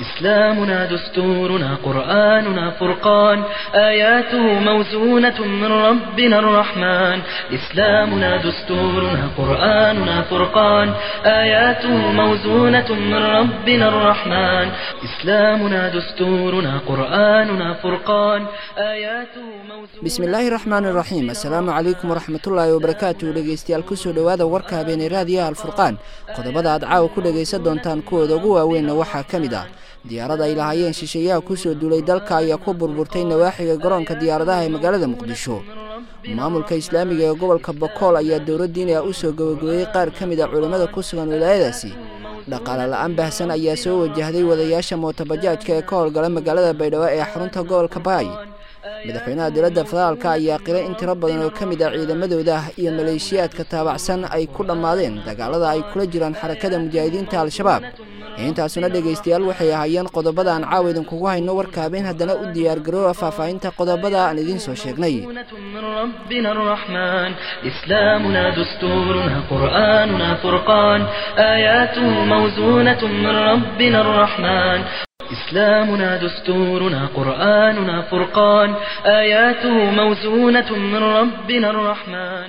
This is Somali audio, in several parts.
إسلامنا دستورنا قرآننا فرقان آياته موزونة من ربنا الرحمن إسلامنا دستورنا قرآننا فرقان آياته موزونة من ربنا الرحمن إسلامنا دستورنا قرآننا فرقان آياته موزونة bismillaahi raxmaan iraxiim assalaamu calaykum waraxmatullaahi wabarakaatu dhegeystayaal kusoo dhowaada warka habeenay raadiyaha alfurqaan qodobada aad caawa ku dhegaysan doontaan kuwooda ugu waaweynna waxaa ka mid ah diyaarada ay lahaayeen shisheeyaha kusoo duulay dalka ayaa ku burburtay nawaaxiga garoonka diyaaradaha ee magaalada muqdisho maamulka islaamiga ee gobolka bokool ayaa dowladdiina u soo gabagabeeyey qaar ka mid a culammada ku sugan wilaayadaasi dhaqaale la-aan baahsan ayaa soo wajahday wadayaasha mootobajaajka ee ka howlgala magaalada baydhabo ee xarunta gobolka baay madaxweynaha dowladda federaalka ayaa qiray in tiro badan oo ka mid ah ciidamadooda iyo maleeshiyaadka taabacsan ay ku dhammaadeen dagaalada ay kula jiraan xarakada mujaahidiinta al-shabaab intaasuna dhegaystayaal waxay ahaayeen qodobada aan caawa idinkugu hayno warka habeen haddana u diyaargaroowa faahfaahinta qodobada aan idiin soo sheegnay من ربنا الرحمن إسلامنا دستورنا قرآننا فرقان آياته موزونة من ربنا الرحمن إسلامنا دستورنا قرآننا فرقان آياته موزونة من ربنا الرحمن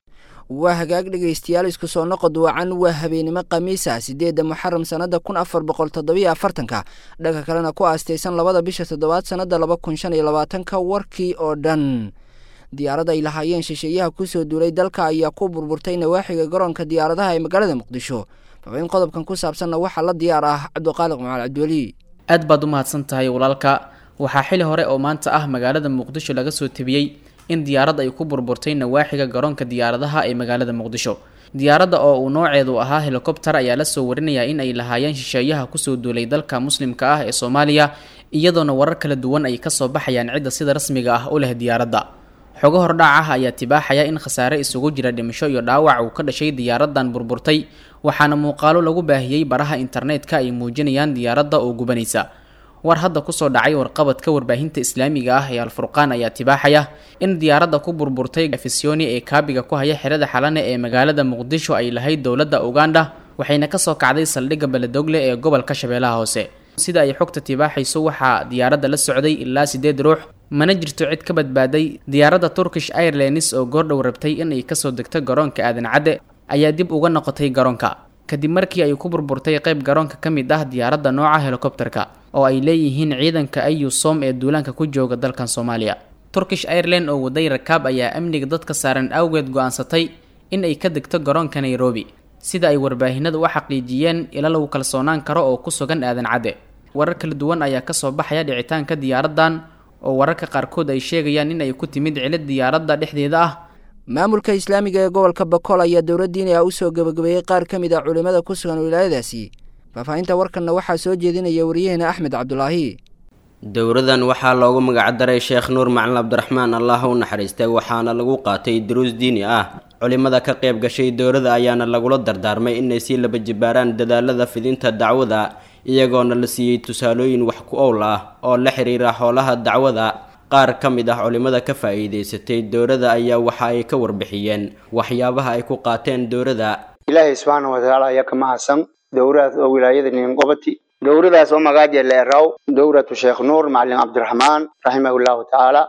waa hagaag dhegaystayaal isku soo noqod wacan waa habeenimo khamiisa sideedda muxaram sannada kun afar boqol toddobiyo afartanka dhanka kalena ku aastaysan labada bisha toddobaad sannada laba kun shan iyo labaatanka warkii oo dhan diyaarada ay lahaayeen shisheeyaha kusoo duulay dalka ayaa ku burburtay nawaaxiga garoonka diyaaradaha ee magaalada muqdisho fabayn qodobkan ku saabsanna waxaa la diyaar ah cabdiqaaliq macal cabdiweli aad baad u mahadsan tahay walaalka waxaa xili hore oo maanta ah magaalada muqdisho laga soo tebiyey in diyaarad ay ku burburtay nawaaxiga garoonka diyaaradaha ee magaalada muqdisho diyaaradda oo uu nooceedu ahaa helikobter ayaa lasoo warinayaa in ay lahaayeen shisheeyaha kusoo duulay dalka muslimka ah ee soomaaliya iyadoona warar kala duwan ay kasoo baxayaan cidda sida rasmiga ah u leh diyaaradda xogo hordhac ah ayaa tibaaxaya in khasaare isugu jira dhimasho iyo dhaawac uu ka dhashay diyaaradan burburtay waxaana muuqaalo lagu baahiyey baraha internetka ay muujinayaan diyaaradda oo gubanaysa war hadda kusoo dhacay warqabadka warbaahinta islaamiga ah ee alfurqaan ayaa tibaaxaya in diyaaradda ku burburtay afisyooni ee kaabiga ku haya xerada xalane ee magaalada muqdisho ay lahayd dowladda uganda waxayna kasoo kacday saldhigga beledogle ee gobolka shabeellaha hoose sida ay xogta tibaaxayso waxaa diyaaradda la socday ilaa sideed ruux mana jirto cid ka badbaaday diyaaradda turkish airlines oo goordhow rabtay in ay kasoo degto garoonka aadan cadde ayaa dib uga noqotay garoonka kadib markii ay ku burburtay qayb garoonka ka mid ah diyaaradda nooca helikobterka oo ay leeyihiin ciidanka ayusom ee duulaanka ku jooga dalkan soomaaliya turkish airline oo waday rakaab ayaa amniga dadka saaran awgeed go-aansatay in ay ka degto garoonka nairobi sida ay warbaahinada u xaqiijiyeen ila lagu kalsoonaan karo oo ku sugan aadan cadde warar kala duwan ayaa kasoo baxaya dhicitaanka diyaaraddan oo wararka qaarkood ay sheegayaan in ay ku timid cilid diyaaradda dhexdeeda ah maamulka islaamiga ee gobolka bokool ayaa dowladdiina u soo gabagabeeyey qaar ka mid ah culimmada ku sugan wilaayadaasi faahfaahinta warkanna waxaa soo jeedinaya wariyaheena axmed cabdulaahi dowradan waxaa loogu magacdaray sheekh nuur macalin cabdiraxmaan allah u naxariistay waxaana lagu qaatay duruus diini ah culimada ka qayb gashay dowrada ayaana lagula dardaarmay inay sii laba jibaaraan dadaalada fidinta dacwada iyagoona la siiyey tusaalooyin wax ku owl ah oo la xiriira howlaha dacwada qaar ka mid ah culimada ka faa'iidaysatay dowrada ayaa waxa ay ka warbixiyeen waxyaabaha ay ku qaateen dowrada ilaahay subxaana watacaala ayaa ka mahadsan dowradaas oo wilaayada ninqobati dowradaas oo magaaja leeraw dowratu sheekh nuur macalin cabdiraxmaan raximahullahu tacaala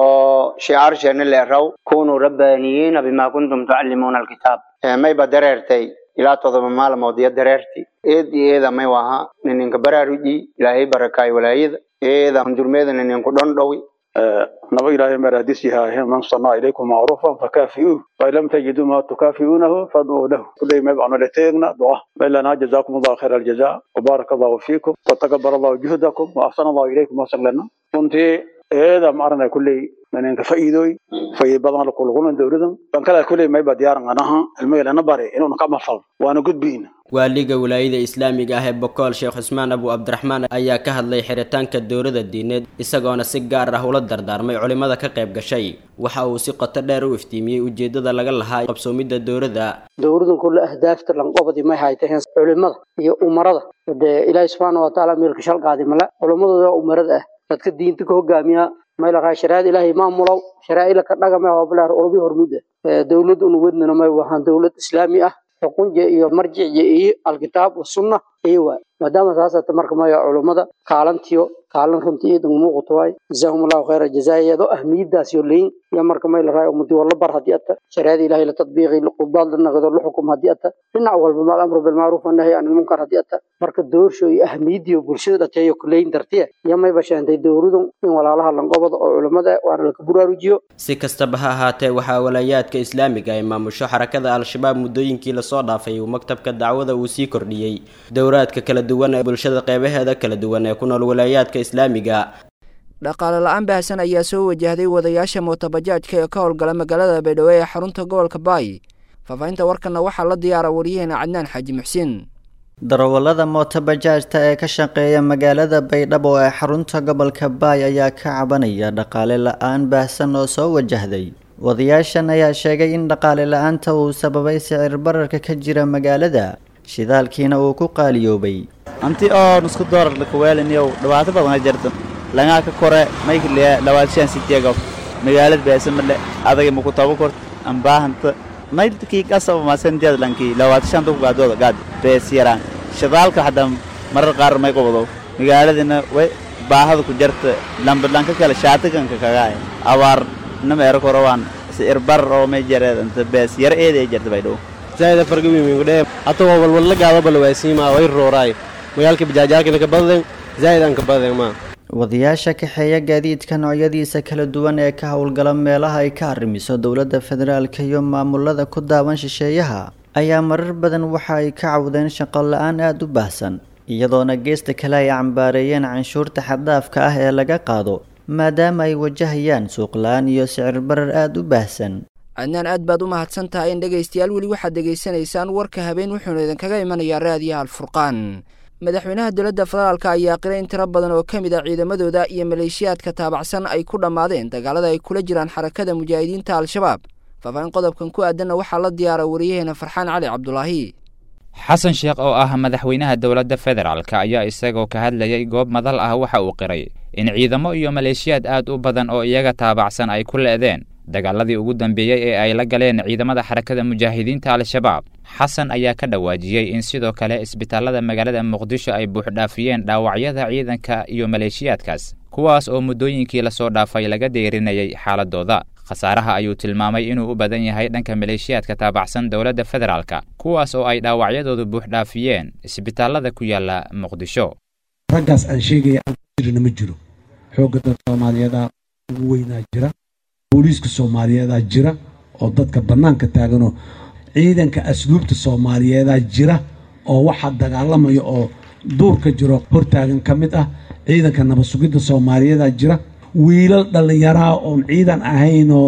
oo shicaarsheenna leeraw kunuu rabbaaniyiina bima kuntum tucallimuuna alkitaab mayba dareertay ilaa todoba maalmood iyo dareerti eed iyo eeda may waha nininka baraaruji ilaahay barakaay walaayada eeda hundurmeeda nininku dhondhowi naba ilaahay maraadis yahay man sanaa ilaykum macruufan fakaafi'uuh fain lam tajiduu ma tukaafi'uunahu fadcuu lahu kulay may bacno leteegna duca maylana jazaakum allahu khayra aljaza wabaaraka allahu fiikum watakabar allahu juhdakum wa axsana allahu ilaykum wasaglana runtii eeda maarana kulley ninka fa'iidooy fa'iid badan la kulkulna dowladan ban kala kulley mayba diyaaran anaha ilmaylana bare inuuna ka mafal waana gudbiina waaliga wilaayada islaamiga ah ee bokool sheekh cusmaan abu cabdiraxmaan ayaa ka hadlay xiritaanka dowlada diineed isagoona si gaar ah ula dardaarmay culimada ka qayb gashay waxa uu si qoto dheer u iftiimiyey ujeedada laga lahaa qabsoomidda dowladda dowladan kulle ahdaafta lanqobadi may haytaheen culimada iyo umarada dee ilaahi subxaana watacaala meelka shalqaadi male culimadooda umarada ah dadka diinta ka hogaamiya mayla raa shariicada ilaahay maamulow sharaa'ila ka dhagame hoblaar ulubi hormuda dowlad unu wadnana may wahaan dowlad islaami ah xukunja iyo marjicya iyo alkitaab wasunna iyo waay maadaama saasata marka maya culummada kaalantiyo kaalan runtii iidan muuqato waay jazaahum allahu khayra jazaa iyadoo ahmiyadaas yo leyin iyo marka may la raay ummadii wala bar haddii ata shariicada ilahay la tadbiiqi qudaad la naqdo la xukum haddii ata dhinac walba maal amru bilmacruuf wanahyi can ilmunkar haddii ata marka doorsho iyo ahmiyadiyo bulshada dhateeyo kuleyin dartiya iyo mayba sheentay dowladun in walaalaha lanqobada oo culummada waana laka buraarujiyo si kastaba ha ahaatee waxaa walaayaadka islaamiga ay maamusho xarakada al-shabaab muddooyinkii lasoo dhaafay uu maktabka dacwada uu sii kordhiyey dowraadka kala duwan ee bulshada qeybaheeda kala duwan ee ku nool walaayaadka islaamiga dhaqaale la-aan baahsan ayaa soo wajahday wadayaasha mootobajaajka ee ka howlgala magaalada baydhabo ee xarunta gobolka baay faahfaahinta warkanna waxaa la diyaara wariyaheena cadnaan xaaji muxsiin darawallada mootobajaajta ee ka shaqeeya magaalada baydhabo ee xarunta gobolka baay ayaa ka cabanaya dhaqaale la-aan baahsan oo soo wajahday wadayaashan ayaa sheegay in dhaqaale la-aanta uu sababay sicir bararka ka jira magaalada shidaalkiina uu ku qaaliyoobay anti oo nusku doolar lakaweeliniyow dhibaato badan jirta langaa ka kore maykliya labaadishan sitiyagow magaalad beesamale adaga maku tabo kort ambaahanta maylkii kasaba masantiad lankii labaadishan duk gaadooda gaad bees yaraan shidaalka hadda marar qaar may qobdo magaaladina way baahada ku jarta lambadlanka kale shaatiganka kagaay abaar nama ero korowaan sicir barar oo may jareed inta bees yar eeday jarta baydhow zaida fargawimingudhe atagoo walwalla gaado balwaasiima way rooraay magaalka bajaajaakina ka badden zaa'idan ka badden ma wadayaasha kaxeeya gaadiidka noocyadiisa kala duwan ee ka howlgala meelaha ay ka arrimiso dowladda federaalka iyo maamulada ku daawan shisheeyaha ayaa marar badan waxa ay ka cawdeen shaqo la-aan aada u baahsan iyadoona geesta kale ay cambaareeyeen canshuurta xaddaafka ah ee laga qaado maadaama ay wajahayaan suuq la-aan iyo sicir barar aada u baahsan cadnaan aad baad u mahadsan tahay in dhegaystayaal weli waxaad dhegaysanaysaan warka habeen wuxuuna idinkaga imanayaa raadiyaha alfurqaan madaxweynaha dowladda federaalka ayaa qiray in tiro badan oo ka mid a ciidamadooda iyo maleeshiyaadka taabacsan ay ku dhammaadeen dagaalada ay kula jiraan xarakada mujaahidiinta al-shabaab faahfaahin qodobkan ku aadanna waxaa la diyaara wariyaheena farxaan cali cabdulaahi xasan sheekh oo ah madaxweynaha dowladda federaalka ayaa isagoo ka hadlayay goob madal ah waxa uu qiray in ciidamo iyo maleeshiyaad aad u badan oo iyaga taabacsan ay ku le'deen dagaaladii ugu dambeeyey ee ay la galeen ciidamada xarakada mujaahidiinta al-shabaab xasan ayaa ka dhawaajiyey in sidoo kale isbitaallada magaalada muqdisho ay buuxdhaafiyeen dhaawacyada ciidanka iyo maleeshiyaadkaas kuwaas oo muddooyinkii lasoo dhaafay laga deerinayay xaaladooda khasaaraha ayuu tilmaamay inuu u badan yahay dhanka maleeshiyaadka taabacsan dowladda federaalka kuwaas oo ay dhaawacyadoodu buuxdhaafiyeen isbitaallada ku yaala muqdisho raggaas aan sheegaya aan ku jirina ma jiro xoogga dad soomaaliyeeda ugu weynaa jira booliiska soomaaliyeedaa jira oo dadka bannaanka taaganoo ciidanka asluubta soomaaliyeedaa jira oo waxaa dagaalamaya oo duurka jiro hortaagan ka mid ah ciidanka nabad sugidda soomaaliyeedaa jira wiilal dhallinyaraha oon ciidan ahayn oo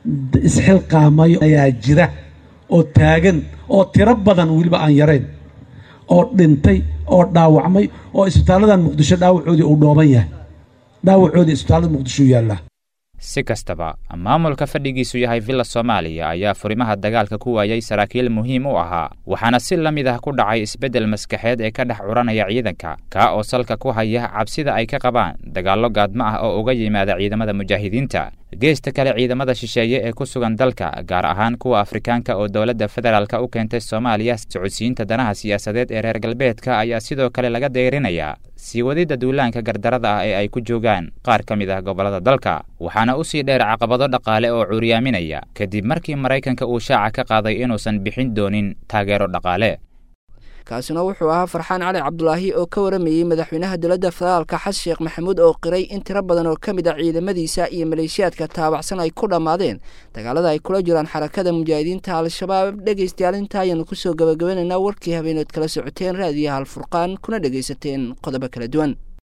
isxilqaamayo ayaa jira oo taagan oo tiro badan weliba aan yarayn oo dhintay oo dhaawacmay oo isbitaalladan muqdisho dhaawacoodii uu dhooban yahay dhaawacoodii isbitaallada muqdisho yaallaa si kastaba maamulka fadhigiisu yahay villa soomaaliya ayaa furimaha dagaalka ku waayay saraakiil muhiim u ahaa waxaana si la mid ah ku dhacay isbeddel maskaxeed ee ka dhex curanaya ciidanka kaa oo salka ku haya cabsida ay ka qabaan dagaallo gaadmo ah oo uga yimaada ciidamada mujaahidiinta geesta kale ciidamada shisheeye ee ku sugan dalka gaar ahaan kuwa afrikaanka oo dowladda federaalka u keentay soomaaliya socodsiinta danaha siyaasadeed ee reer galbeedka ayaa sidoo kale laga deyrinayaa sii wadidda duulaanka gardarada ah ee ay ku joogaan qaar ka mid ah gobollada dalka waxaana u sii dheer caqabado dhaqaale oo cuuriyaaminaya kadib markii maraykanka uu shaaca ka qaaday inuusan bixin doonin taageero dhaqaale kaasina wuxuu ahaa farxaan cali cabdulaahi oo ka waramayey madaxweynaha dowladda federaalka xasan sheekh maxamuud oo qiray in tiro badan oo ka mid a ciidamadiisa iyo maleeshiyaadka taabacsan ay ku dhammaadeen dagaalada ay kula jiraan xarakada mujaahidiinta al-shabaab dhegaystayaal inta ayaanu kusoo gabagabanaynaa warkii habeenood kala socoteen raadiyaha alfurqaan kuna dhegaysateen qodobo kala duwan